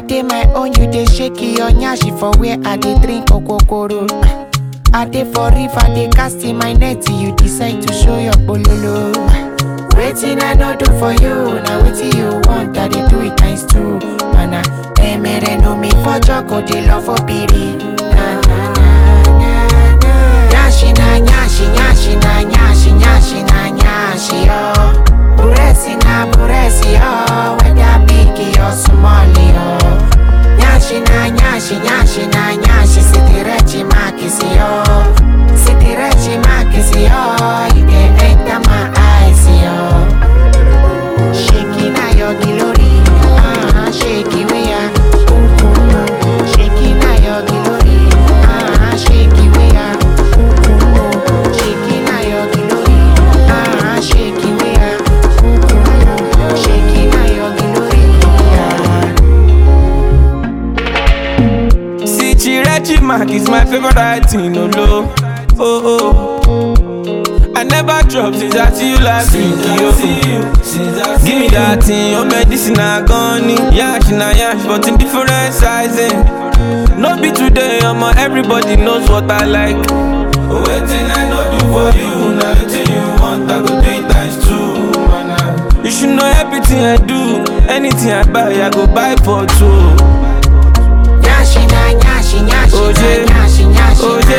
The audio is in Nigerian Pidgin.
dey my own, you dey shake your nyashi for where I dey drink okokoro. I dey for river, dey cast in my net, you decide to show your bololo. Waiting I no do for you, now wetin you want, I dey do it times two. Mana, emere no me for joko, dey love for biri. Na na na na na. Nyashi na nyashi, nyashi na nyashi, nyashi na nyashi yo. Buresi na buresi yo, whether big or small yo. Nyashi na nyashi, nyashi na nyashi, sitirechi makisi yo. Sitirechi makisi yo, you dey enter my eyes yo. Shaking na your glory, ah, shaky we are. Shaking na your glory, ah, shaky we are. Shaking na your glory, ah, shaky we are. Shaking na your glory, ah. See, Chirechi Mark is my favorite writing, no low. Oh, oh. I never drop since I see you last week, yo. Give me that thing, your medicine I gone Yash na yash, but in different sizing. No be today, I'm everybody knows what I like. Waiting I know do for you, now waiting you want, I go do it times two, man. You should know everything I do, anything I buy, I go buy for two. Nyashi na nyashi, nyashi Oje, na nyashi, nyashi oje,